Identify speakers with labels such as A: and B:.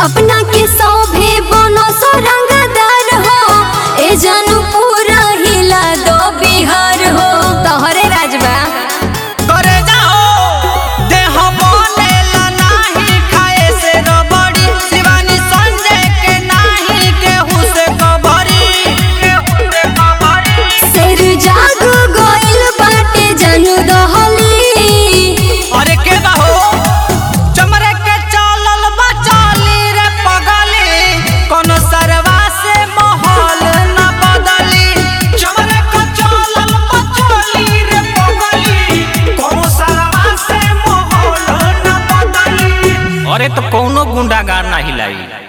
A: अपना के सौभे बनो रंगदार हो ए जानू पूरा हिला दो बिहार हो तोहरे राजबा
B: करे जाओ देह बनेला नाही खाए से रबड़ी शिवानी संजय के नाही केहू से कबरी केहू से कबरी
A: शेर जाग गइल बाटे जानू दहली
B: अरे के बाहो चमरे के चलल बचाली रे पगली कोनो सरवा से माहौल न बदली चमरे के चलल बचाली रे पगली कोनो सरवा से माहौल न बदली अरे तो कोनो गुंडागार ना हिलाई